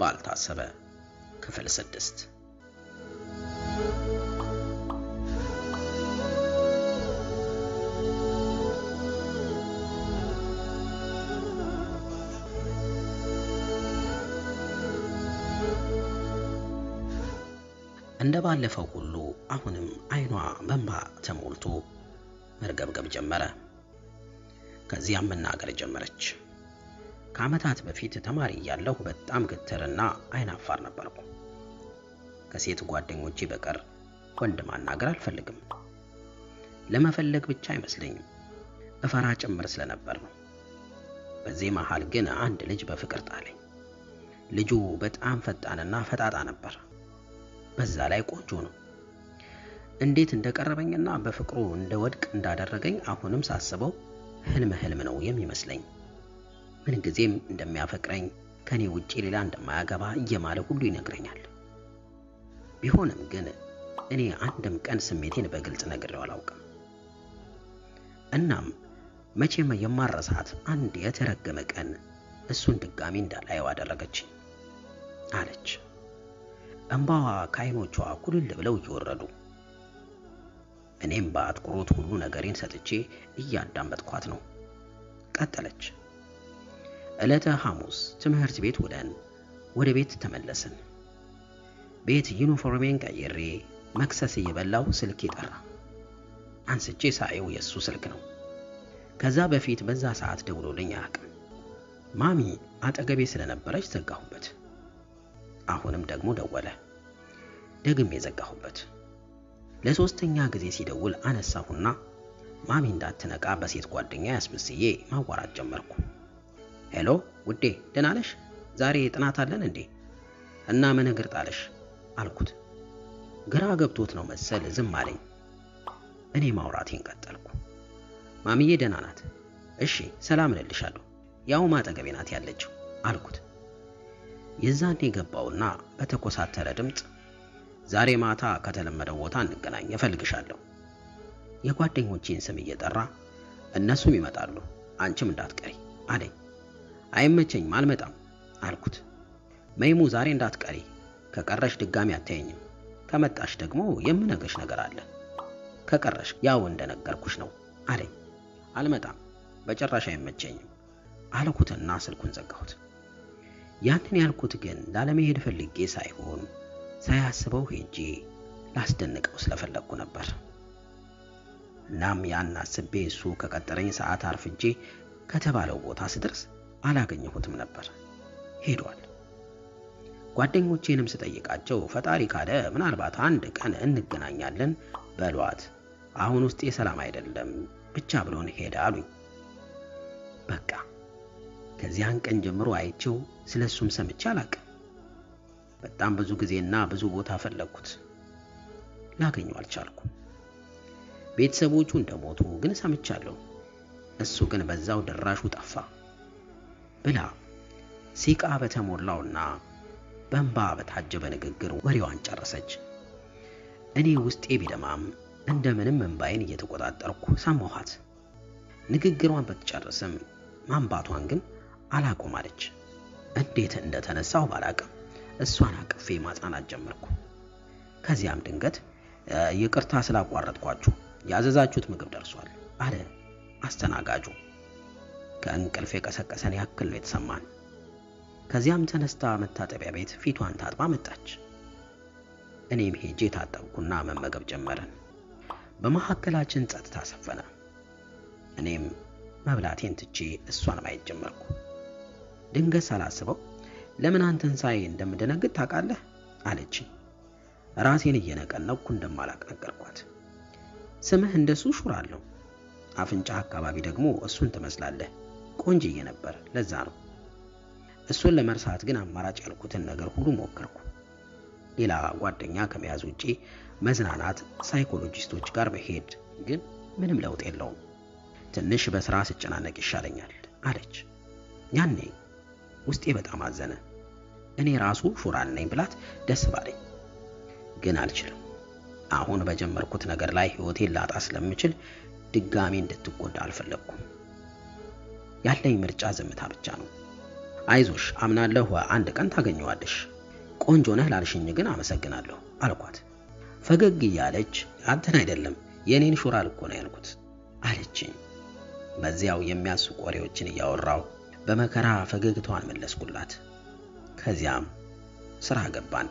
ባልታሰበ ክፍል ስድስት እንደ ባለፈው ሁሉ አሁንም አይኗ በእንባ ተሞልቶ መርገብገብ ጀመረ። ከዚያም መናገር ጀመረች። ከዓመታት በፊት ተማሪ እያለሁ በጣም ግትርና አይን አፋር ነበርኩ። ከሴት ጓደኞቼ በቀር ወንድ ማናገር አልፈልግም። ለመፈለግ ብቻ አይመስለኝም፣ እፈራ ጭምር ስለነበር ነው። በዚህ መሃል ግን አንድ ልጅ በፍቅር ጣለኝ። ልጁ በጣም ፈጣንና ፈጣጣ ነበር። በዛ ላይ ቆንጆ ነው። እንዴት እንደቀረበኝና በፍቅሩ እንደወድቅ እንዳደረገኝ አሁንም ሳስበው ህልም ህልም ነው የሚመስለኝ። ምንጊዜም እንደሚያፈቅረኝ ከኔ ውጪ ሌላ እንደማያገባ እየማለ ሁሉ ይነግረኛል። ቢሆንም ግን እኔ አንድም ቀን ስሜቴን በግልጽ ነግሬው አላውቅም። እናም መቼም የማረሳት አንድ የተረገመ ቀን እሱን ድጋሚ እንዳላየው አደረገችኝ አለች። እንባዋ ከዓይኖቿ ኩልል ብለው እየወረዱ እኔም በአትኩሮት ሁሉ ነገሬን ሰጥቼ እያዳመጥኳት ነው። ቀጠለች። ዕለተ ሐሙስ ትምህርት ቤት ውለን ወደ ቤት ተመለስን። ቤት ዩኒፎርሜን ቀይሬ መክሰስ እየበላው ስልክ ጠራ። አንስቼ ሳየው የእሱ ስልክ ነው። ከዛ በፊት በዛ ሰዓት ደውሎልኝ አያውቅም። ማሚ አጠገቤ ስለነበረች ዘጋሁበት። አሁንም ደግሞ ደወለ። ደግሜ ዘጋሁበት። ለሶስተኛ ጊዜ ሲደውል አነሳሁና ማሚ እንዳትነቃ በሴት ጓደኛ ያስመስዬ ማዋራት ጀመርኩ። ሄሎ ውዴ፣ ደህና ነሽ? ዛሬ ጥናት አለን እንዴ? እና ምን እግር ጣለሽ አልኩት። ግራ ገብቶት ነው መሰል ዝም አለኝ። እኔ ማውራቴን ቀጠልኩ። ማሚዬ ደህና ናት። እሺ ሰላም እልልሻለሁ። ያው ማጠገቤ ናት ያለችው አልኩት። የዛኔ ገባውና በተኮሳተረ ድምፅ ዛሬ ማታ ከተለመደው ቦታ እንገናኝ እፈልግሻለሁ። የጓደኞቼን ስም እየጠራ እነሱም ይመጣሉ አንቺም እንዳትቀሪ አለኝ። አይመቸኝም አልመጣም አልኩት። መይሙ ዛሬ እንዳትቀሪ፣ ከቀረሽ ድጋሚ አታየኝም። ከመጣሽ ደግሞ የምነግርሽ ነገር አለ። ከቀረሽ ያው እንደነገርኩሽ ነው አለኝ። አልመጣም፣ በጭራሽ አይመቸኝም አልኩትና ስልኩን ዘጋሁት። ያንን ያልኩት ግን ላለመሄድ ፈልጌ ሳይሆን ሳያስበው ሄጄ ላስደንቀው ስለፈለግኩ ነበር። እናም ያን አስቤ እሱ ከቀጠረኝ ሰዓት አርፍጄ ከተባለው ቦታ ስደርስ አላገኘሁትም ነበር፣ ሄዷል። ጓደኞቼንም ስጠይቃቸው ፈጣሪ ካለ ምናልባት አንድ ቀን እንገናኛለን በሏት፣ አሁን ውስጤ ሰላም አይደለም ብቻ ብሎን ሄደ አሉኝ። በቃ ከዚያን ቀን ጀምሮ አይቼው ስለሱም ሰምቼ አላቅም። በጣም ብዙ ጊዜና ብዙ ቦታ ፈለግኩት፣ ላገኘው አልቻልኩም። ቤተሰቦቹ እንደሞቱ ግን ሰምቻለሁ። እሱ ግን በዛው ድራሹ ጠፋ ብላ ሲቃ በተሞላውና በእንባ በታጀበ ንግግር ወሬዋን ጨረሰች። እኔ ውስጤ ቢደማም እንደምንም እንባዬን እየተቆጣጠርኩ ሰማኋት። ንግግሯን ብትጨርስም ማንባቷን ግን አላቆም አለች። እንዴት እንደተነሳው ባላቅም እሷን አቅፌ ማጽናናት ጀመርኩ። ከዚያም ድንገት ይቅርታ ስላቋረጥኳችሁ ያዘዛችሁት ምግብ ደርሷል አለ አስተናጋጁ። ከእንቅልፍ የቀሰቀሰን ያክል ነው የተሰማን። ከዚያም ተነስታ መታጠቢያ ቤት ፊቷን ታጥባ መጣች። እኔም ሄጄ ታጠብኩና መመገብ ጀመርን። በመካከላችን ጸጥታ ሰፈነ። እኔም መብላቴን ትቼ እሷን ማየት ጀመርኩ። ድንገት ሳላስበው ለምን አንተን ሳይ እንደምደነግጥ ታውቃለህ አለችኝ። ራሴን እየነቀነቅኩ እንደማላቅ ነገርኳት። ስምህ እንደሱ ሹር አለው፣ አፍንጫ አካባቢ ደግሞ እሱን ትመስላለህ። ቆንጅዬ ነበር፣ ለዛ ነው። እሱን ለመርሳት ግን አማራጭ ያልኩትን ነገር ሁሉ ሞከርኩ። ሌላ ጓደኛ ከመያዝ ውጪ መዝናናት፣ ሳይኮሎጂስቶች ጋር መሄድ ግን ምንም ለውጥ የለውም። ትንሽ በስራ ስጨናነቅ ይሻለኛል አለች። ያኔ ውስጤ በጣም አዘነ። እኔ ራሱ ሹራል ነኝ ብላት ደስ ባለኝ፣ ግን አልችልም። አሁን በጀመርኩት ነገር ላይ ህይወቴን ላጣ ስለምችል ድጋሚ እንድትጎዳ አልፈለግኩም። ያለኝ ምርጫ ዝምታ ብቻ ነው። አይዞሽ፣ አምናለሁ አንድ ቀን ታገኘዋለሽ። ቆንጆ ነህ ላልሽኝ ግን አመሰግናለሁ አልኳት። ፈገግ እያለች አንተን አይደለም የኔን ሹራል እኮ ነው ያልኩት አለችኝ። በዚያው የሚያስቁ ወሬዎችን እያወራው በመከራ ፈገግታዋን መለስኩላት። ከዚያም ስራ ገባን።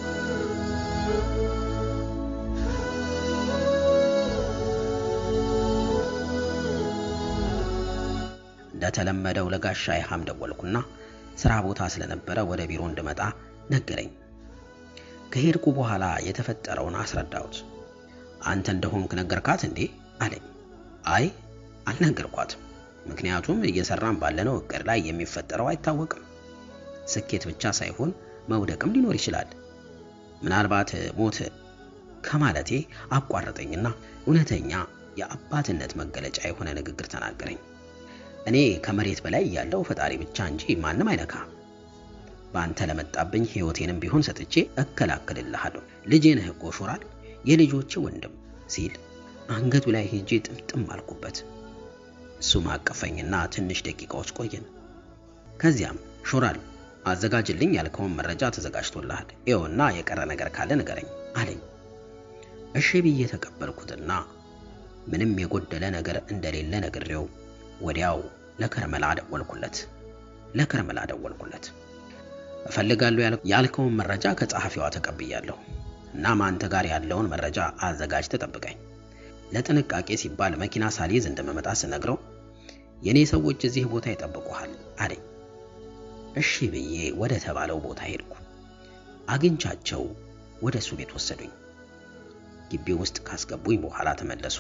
እንደተለመደው ለጋሻ ይሃም ደወልኩና ስራ ቦታ ስለነበረ ወደ ቢሮ እንድመጣ ነገረኝ። ከሄድኩ በኋላ የተፈጠረውን አስረዳሁት። አንተ እንደሆንክ ነገርካት እንዴ አለኝ። አይ አልነገርኳትም፣ ምክንያቱም እየሰራን ባለነው እቅድ ላይ የሚፈጠረው አይታወቅም። ስኬት ብቻ ሳይሆን መውደቅም ሊኖር ይችላል። ምናልባት ሞት ከማለቴ አቋረጠኝና እውነተኛ የአባትነት መገለጫ የሆነ ንግግር ተናገረኝ። እኔ ከመሬት በላይ ያለው ፈጣሪ ብቻ እንጂ ማንም አይነካ። በአንተ ለመጣብኝ ሕይወቴንም ቢሆን ሰጥቼ እከላከልልሃለሁ። ልጄ ነህ እኮ ሹራል፣ የልጆቼ ወንድም ሲል አንገቱ ላይ ሄጄ ጥምጥም አልኩበት። እሱም አቀፈኝና ትንሽ ደቂቃዎች ቆየን። ከዚያም ሹራል አዘጋጅልኝ ያልከውን መረጃ ተዘጋጅቶልሃል፣ ይኸውና የቀረ ነገር ካለ ንገረኝ አለኝ። እሺ ብዬ ተቀበልኩትና ምንም የጎደለ ነገር እንደሌለ ነግሬው ወዲያው ለከርመላ ደወልኩለት ለከርመላ ደወልኩለት። እፈልጋለሁ ያልከውን መረጃ ከጸሐፊዋ ተቀብያለሁ። እናም አንተ ጋር ያለውን መረጃ አዘጋጅ ተጠብቀኝ። ለጥንቃቄ ሲባል መኪና ሳልይዝ እንደመመጣ ስነግረው የኔ ሰዎች እዚህ ቦታ ይጠብቁሃል አለኝ። እሺ ብዬ ወደ ተባለው ቦታ ሄድኩ። አግኝቻቸው ወደ እሱ ቤት ወሰዱኝ። ግቢ ውስጥ ካስገቡኝ በኋላ ተመለሱ።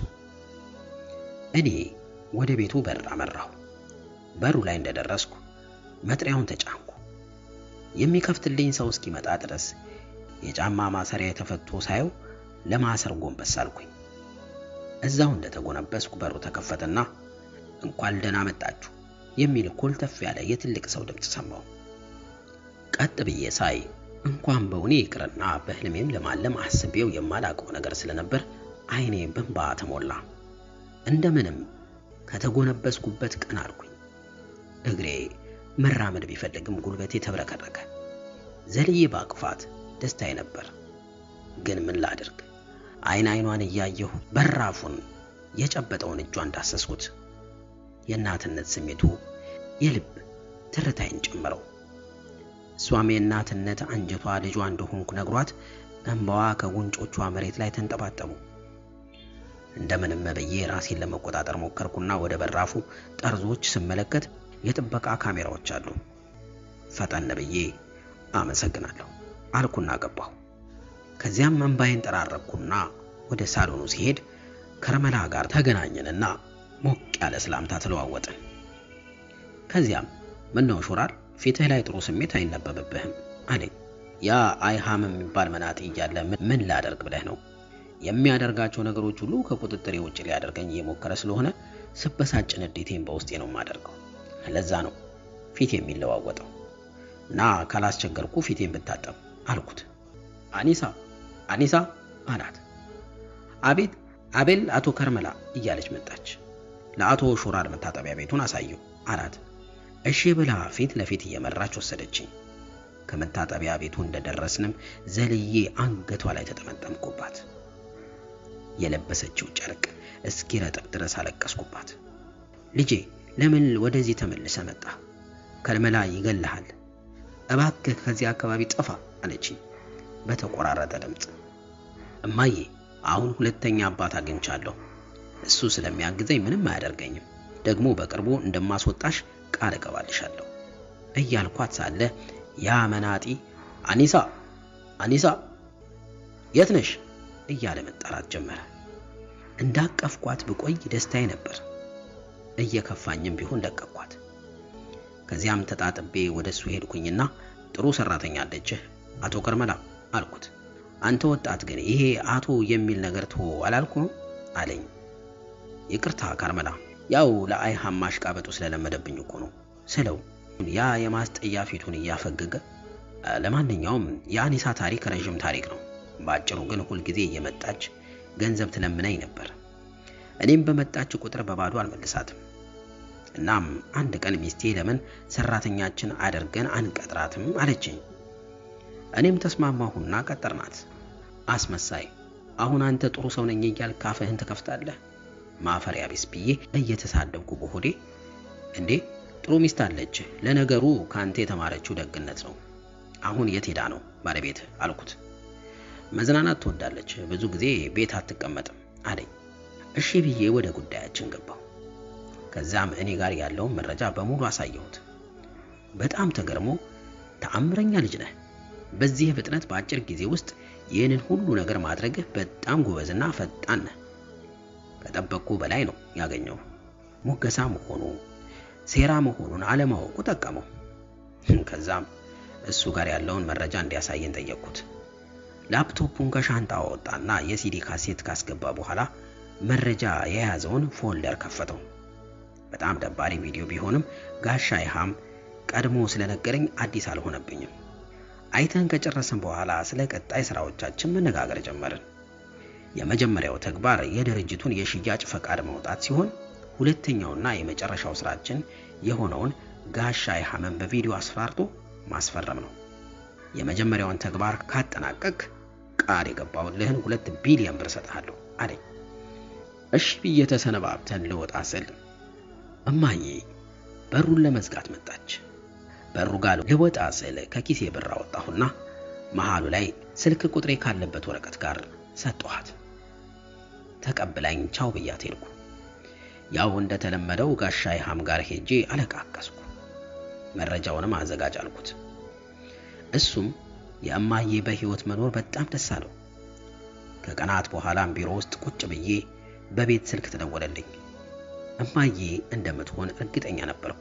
እኔ ወደ ቤቱ በር አመራሁ። በሩ ላይ እንደደረስኩ መጥሪያውን ተጫንኩ። የሚከፍትልኝ ሰው እስኪመጣ ድረስ የጫማ ማሰሪያ የተፈቶ ሳየው ለማሰር ጎንበስ አልኩኝ። እዛው እንደተጎነበስኩ በሩ ተከፈተና እንኳን ደህና መጣችሁ የሚል ኮልተፍ ያለ የትልቅ ሰው ድምፅ ሰማሁ። ቀጥ ብዬ ሳይ እንኳን በእውኔ ይቅርና በህልሜም ለማለም አስቤው የማላውቀው ነገር ስለነበር አይኔ በእንባ ተሞላ። እንደምንም ከተጎነበስኩበት ቀን አልኩኝ። እግሬ መራመድ ቢፈልግም ጉልበቴ ተብረከረከ። ዘልዬ ባቅፋት ደስታዬ ነበር። ግን ምን ላድርግ? አይን አይኗን እያየሁ በራፉን የጨበጠውን እጇን እንዳሰስኩት የእናትነት ስሜቱ የልብ ትርታይን ጨመረው። እሷም የእናትነት አንጀቷ ልጇ እንደሆንኩ ነግሯት እንባዋ ከጉንጮቿ መሬት ላይ ተንጠባጠቡ። እንደምንም ብዬ ራሴን ለመቆጣጠር ሞከርኩና ወደ በራፉ ጠርዞች ስመለከት የጥበቃ ካሜራዎች አሉ። ፈጠን ብዬ አመሰግናለሁ አልኩና ገባሁ። ከዚያም እንባዬን ጠራረኩና ወደ ሳሎኑ ሲሄድ ከረመላ ጋር ተገናኘንና ሞቅ ያለ ሰላምታ ተለዋወጥን። ከዚያም ምነው ሹራል ፊትህ ላይ ጥሩ ስሜት አይነበብብህም አለኝ። ያ አይሃም የሚባል መናጢ እያለ ምን ላደርግ ብለህ ነው? የሚያደርጋቸው ነገሮች ሁሉ ከቁጥጥሬ ውጭ ሊያደርገኝ እየሞከረ ስለሆነ ስበሳጭ ንዴቴን በውስጤ ነው የማደርገው። ለዛ ነው ፊት የሚለዋወጠው እና ካላስቸገርኩ ፊቴን ብታጠብ አልኩት። አኒሳ አኒሳ አላት። አቤት አቤል፣ አቶ ከርመላ እያለች መጣች። ለአቶ ሹራል መታጠቢያ ቤቱን አሳየው አላት። እሺ ብላ ፊት ለፊት እየመራች ወሰደችኝ። ከመታጠቢያ ቤቱ እንደደረስንም ዘልዬ አንገቷ ላይ ተጠመጠምኩባት። የለበሰችው ጨርቅ እስኪረጥብ ድረስ አለቀስኩባት። ልጄ ለምን ወደዚህ ተመልሰ መጣ? ከርመላ ይገልሃል። እባክህ ከዚህ አካባቢ ጠፋ አለችኝ በተቆራረጠ ድምፅ። እማዬ አሁን ሁለተኛ አባት አግኝቻለሁ። እሱ ስለሚያግዘኝ ምንም አያደርገኝም። ደግሞ በቅርቡ እንደማስወጣሽ ቃል እገባልሻለሁ እያልኳት ሳለ ያ መናጢ አኒሳ አኒሳ የት ነሽ እያለ መጣራት ጀመረ። እንዳቀፍኳት ብቆይ ደስታዬ ነበር። እየከፋኝም ቢሆን ለቀቅኳት። ከዚያም ተጣጥቤ ወደ እሱ ሄድኩኝና ጥሩ ሰራተኛ አለችህ አቶ ከርመላ አልኩት። አንተ ወጣት ግን ይሄ አቶ የሚል ነገር ትሆ አላልኩም አለኝ። ይቅርታ ካርመላ፣ ያው ለአይሃም ማሽቃበጡ ስለለመደብኝ እኮ ነው ስለው ያ የማስጠያ ፊቱን እያፈገገ ለማንኛውም የአኒሳ ታሪክ ረዥም ታሪክ ነው። በአጭሩ ግን ሁልጊዜ እየመጣች ገንዘብ ትለምነኝ ነበር። እኔም በመጣች ቁጥር በባዶ አልመልሳትም። እናም አንድ ቀን ሚስቴ ለምን ሰራተኛችን አድርገን አንቀጥራትም አለችኝ። እኔም ተስማማሁና ቀጠርናት። አስመሳይ፣ አሁን አንተ ጥሩ ሰው ነኝ እያልክ ካፍህን ትከፍታለህ? ማፈሪያ ቢስ ብዬ እየተሳደብኩ በሆዴ እንዴ ጥሩ ሚስት አለች። ለነገሩ ከአንተ የተማረችው ደግነት ነው። አሁን የት ሄዳ ነው ባለቤት አልኩት። መዝናናት ትወዳለች፣ ብዙ ጊዜ ቤት አትቀመጥም አለኝ። እሺ ብዬ ወደ ጉዳያችን ገባሁ። ከዛም እኔ ጋር ያለውን መረጃ በሙሉ አሳየሁት። በጣም ተገርሞ ተአምረኛ ልጅ ነህ፣ በዚህ ፍጥነት በአጭር ጊዜ ውስጥ ይህንን ሁሉ ነገር ማድረግህ በጣም ጎበዝና ፈጣን ነህ። ከጠበቅኩ በላይ ነው ያገኘው። ሙገሳ መሆኑ ሴራ መሆኑን አለማወቁ ጠቀመው። ከዛም እሱ ጋር ያለውን መረጃ እንዲያሳየን ጠየቅኩት። ላፕቶፑን ከሻንጣ አወጣና የሲዲ ካሴት ካስገባ በኋላ መረጃ የያዘውን ፎልደር ከፈተው። በጣም ደባሪ ቪዲዮ ቢሆንም ጋሻ ይሃም ቀድሞ ስለነገረኝ አዲስ አልሆነብኝም። አይተን ከጨረስን በኋላ ስለ ቀጣይ ስራዎቻችን መነጋገር ጀመርን። የመጀመሪያው ተግባር የድርጅቱን የሽያጭ ፈቃድ ማውጣት ሲሆን ሁለተኛውና የመጨረሻው ስራችን የሆነውን ጋሻ ይሃምን በቪዲዮ አስፈራርቶ ማስፈረም ነው። የመጀመሪያውን ተግባር ካጠናቀቅ ቃል የገባሁልህን ሁለት ቢሊዮን ብር እሰጥሃለሁ አለኝ። እሺ ብዬ ተሰነባብተን ልወጣ ስል እማዬ በሩን ለመዝጋት መጣች። በሩ ጋር ልወጣ ስል ከኪሴ ብር አወጣሁና መሃሉ ላይ ስልክ ቁጥሬ ካለበት ወረቀት ጋር ሰጠኋት። ተቀብላኝ ቻው ብያት ሄድኩ። ያው እንደተለመደው ጋሻ ይሃም ጋር ሄጄ አለቃቀስኩ። መረጃውንም አዘጋጅ አልኩት። እሱም የእማዬ በህይወት መኖር በጣም ደስ አለው። ከቀናት በኋላም ቢሮ ውስጥ ቁጭ ብዬ በቤት ስልክ ተደወለልኝ። እማዬ እንደምትሆን እርግጠኛ ነበርኩ።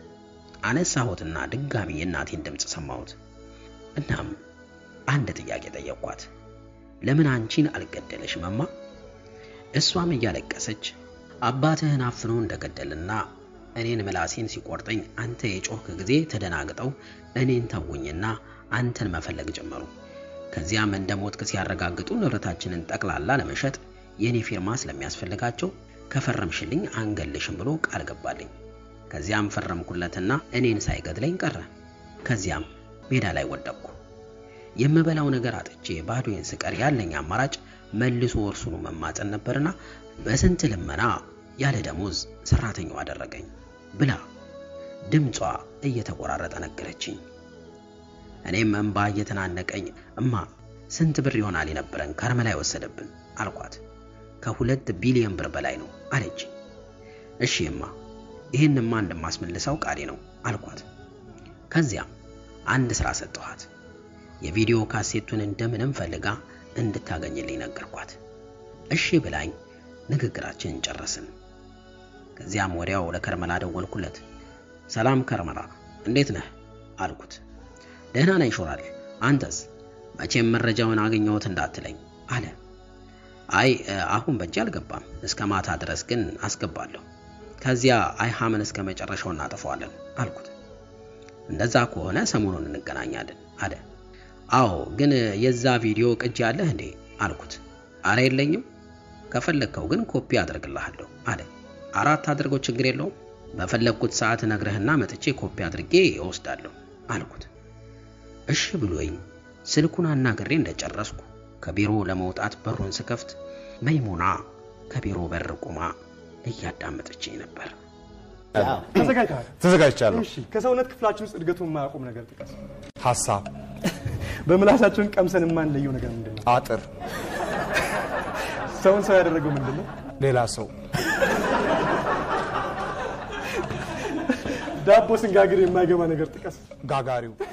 አነሳሁትና ድጋሚ የእናቴን ድምፅ ሰማሁት። እናም አንድ ጥያቄ ጠየቅኳት። ለምን አንቺን አልገደለሽም እማ? እሷም እያለቀሰች አባትህን አፍኖ እንደገደልና እኔን ምላሴን ሲቆርጠኝ አንተ የጮህክ ጊዜ ተደናግጠው እኔን ተውኝና አንተን መፈለግ ጀመሩ። ከዚያም እንደ ሞትክ ሲያረጋግጡ ንብረታችንን ጠቅላላ ለመሸጥ የኔ ፊርማ ስለሚያስፈልጋቸው ከፈረምሽልኝ አንገልሽም ብሎ ቃል ገባልኝ። ከዚያም ፈረምኩለትና እኔን ሳይገድለኝ ቀረ። ከዚያም ሜዳ ላይ ወደቅኩ። የምበላው ነገር አጥቼ ባዶዬን ስቀር ያለኝ አማራጭ መልሶ እርሱኑ መማፀን ነበርና በስንት ልመና ያለ ደሞዝ ሰራተኛው አደረገኝ ብላ ድምጿ እየተቆራረጠ ነገረችኝ። እኔም እንባ እየተናነቀኝ እማ ስንት ብር ይሆናል የነበረን ከርመላ ወሰደብን አልኳት። ከሁለት ቢሊዮን ብር በላይ ነው አለች። እሺ እማ ይህንማ እንደማስመልሰው ቃሌ ነው አልኳት። ከዚያም አንድ ስራ ሰጠኋት። የቪዲዮ ካሴቱን እንደምንም ፈልጋ እንድታገኝልኝ ነገርኳት። እሺ ብላኝ ንግግራችንን ጨረስን። ከዚያም ወዲያው ለከርመላ ደወልኩለት። ሰላም ከርመላ፣ እንዴት ነህ አልኩት። ደህና ነኝ ሾራል፣ አንተስ? መቼም መረጃውን አገኘሁት እንዳትለኝ አለ። አይ አሁን በእጅ አልገባም፣ እስከ ማታ ድረስ ግን አስገባለሁ። ከዚያ አይሃምን እስከ መጨረሻው እናጠፋዋለን አልኩት። እንደዛ ከሆነ ሰሞኑን እንገናኛለን አለ። አዎ ግን የዛ ቪዲዮ ቅጂ አለህ እንዴ አልኩት። አረ የለኝም፣ ከፈለግከው ግን ኮፒ አድርግልሃለሁ አለ። አራት አድርገው ችግር የለውም፣ በፈለግኩት ሰዓት ነግረህና መጥቼ ኮፒ አድርጌ እወስዳለሁ አልኩት። እሺ ብሎኝ ስልኩን አናግሬ እንደጨረስኩ ከቢሮ ለመውጣት በሩን ስከፍት መይሙና ከቢሮ በር ቆማ እያዳመጠችኝ ነበር። ተዘጋጅተሃል? ተዘጋጅቻለሁ። እሺ። ከሰውነት ክፍላችን ውስጥ እድገቱን የማያቆም ነገር ጥቀስ። ሀሳብ፣ በምላሳችን ቀምሰን የማንለየው ነገር ምንድን ነው? አጥር፣ ሰውን ሰው ያደረገው ምንድን ነው? ሌላ ሰው፣ ዳቦ ስንጋግር የማይገባ ነገር ጥቀስ። ጋጋሪው፣